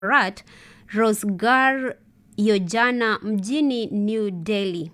Bharat Rozgar Yojana mjini New Delhi.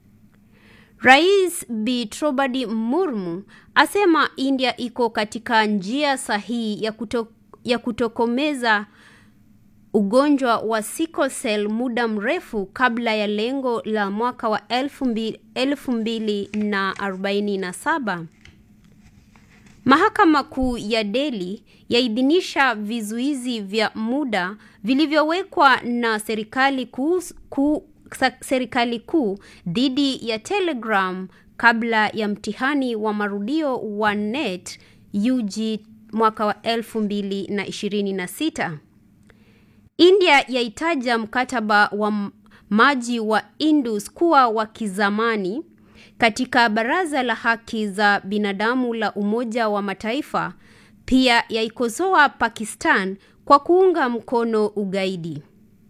Rais Bi Draupadi Murmu asema India iko katika njia sahihi ya, kuto, ya kutokomeza ugonjwa wa sickle cell muda mrefu kabla ya lengo la mwaka wa elfu mbili na arobaini na saba. Mahakama Kuu ya Delhi yaidhinisha vizuizi vya muda vilivyowekwa na serikali kuu ku, serikali kuu dhidi ya Telegram kabla ya mtihani wa marudio wa NET UG mwaka wa 2026. India yaitaja mkataba wa maji wa Indus kuwa wa kizamani. Katika Baraza la Haki za Binadamu la Umoja wa Mataifa pia yaikosoa Pakistan kwa kuunga mkono ugaidi.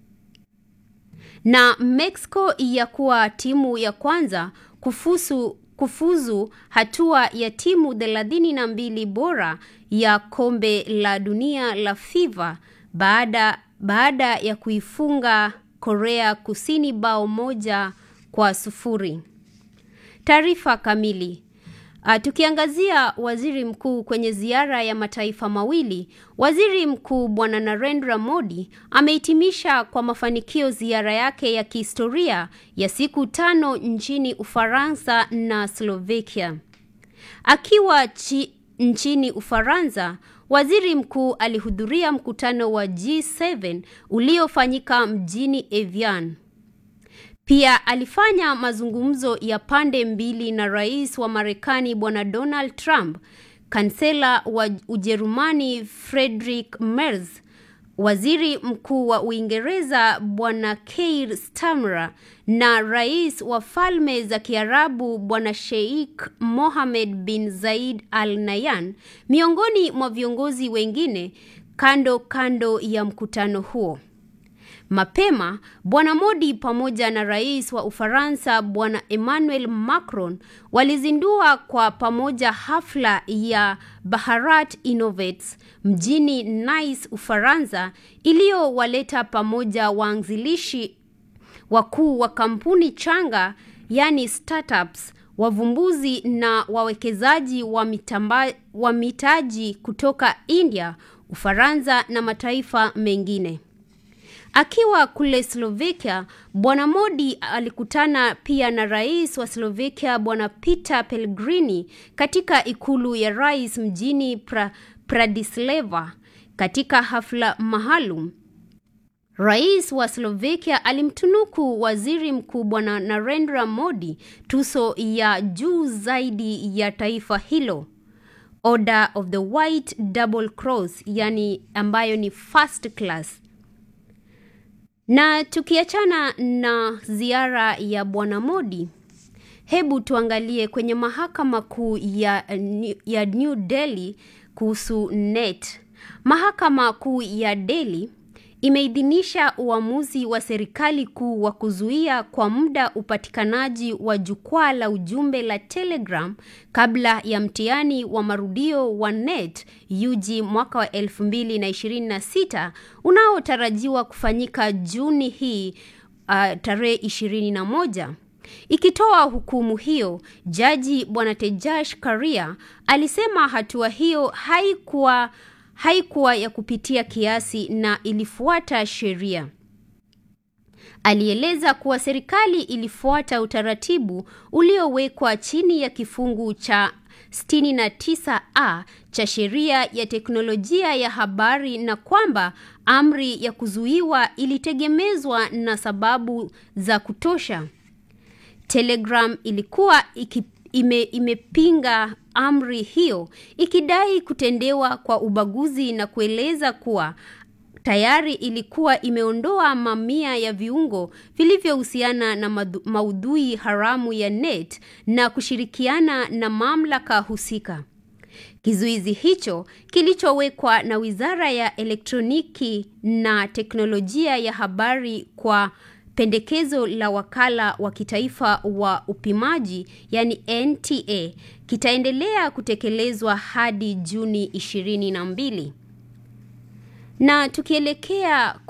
Na Mexico ya kuwa timu ya kwanza kufusu, kufuzu hatua ya timu thelathini na mbili bora ya kombe la dunia la FIFA baada, baada ya kuifunga Korea Kusini bao moja kwa sufuri. Taarifa kamili. Uh, tukiangazia waziri mkuu kwenye ziara ya mataifa mawili, waziri mkuu Bwana Narendra Modi amehitimisha kwa mafanikio ziara yake ya kihistoria ya siku tano nchini Ufaransa na Slovakia. Akiwa chi, nchini Ufaransa, waziri mkuu alihudhuria mkutano wa G7 uliofanyika mjini Evian. Pia alifanya mazungumzo ya pande mbili na rais wa Marekani Bwana Donald Trump, kansela wa Ujerumani Friedrich Merz, waziri mkuu wa Uingereza Bwana Keir Starmer na rais wa Falme za Kiarabu Bwana Sheikh Mohammed bin Zayed Al Nahyan, miongoni mwa viongozi wengine kando kando ya mkutano huo. Mapema Bwana Modi pamoja na rais wa Ufaransa Bwana Emmanuel Macron walizindua kwa pamoja hafla ya Bharat Innovates mjini Nice, Ufaransa, iliyowaleta pamoja waanzilishi wakuu wa kampuni changa, yani startups, wavumbuzi na wawekezaji wa, mitamba, wa mitaji kutoka India, Ufaransa na mataifa mengine. Akiwa kule Slovakia, Bwana Modi alikutana pia na rais wa Slovakia Bwana Peter Pellegrini katika ikulu ya rais mjini pra, Bratislava. Katika hafla maalum, rais wa Slovakia alimtunuku waziri mkuu Bwana Narendra Modi tuso ya juu zaidi ya taifa hilo, Order of the White Double Cross, yani ambayo ni first class. Na tukiachana na ziara ya Bwana Modi, hebu tuangalie kwenye mahakama kuu ya, ya New Delhi kuhusu NET. Mahakama kuu ya Delhi imeidhinisha uamuzi wa serikali kuu wa kuzuia kwa muda upatikanaji wa jukwaa la ujumbe la Telegram kabla ya mtihani wa marudio wa NET UG mwaka wa 2026 unaotarajiwa kufanyika Juni hii uh, tarehe 21. Ikitoa hukumu hiyo, jaji Bwana Tejash Karia alisema hatua hiyo haikuwa haikuwa ya kupitia kiasi na ilifuata sheria. Alieleza kuwa serikali ilifuata utaratibu uliowekwa chini ya kifungu cha 69A cha sheria ya teknolojia ya habari na kwamba amri ya kuzuiwa ilitegemezwa na sababu za kutosha. Telegram ilikuwa iki ime, imepinga amri hiyo ikidai kutendewa kwa ubaguzi na kueleza kuwa tayari ilikuwa imeondoa mamia ya viungo vilivyohusiana na maudhui haramu ya net na kushirikiana na mamlaka husika. Kizuizi hicho kilichowekwa na Wizara ya Elektroniki na Teknolojia ya Habari kwa pendekezo la wakala wa kitaifa wa upimaji yani NTA kitaendelea kutekelezwa hadi Juni 22. Na tukielekea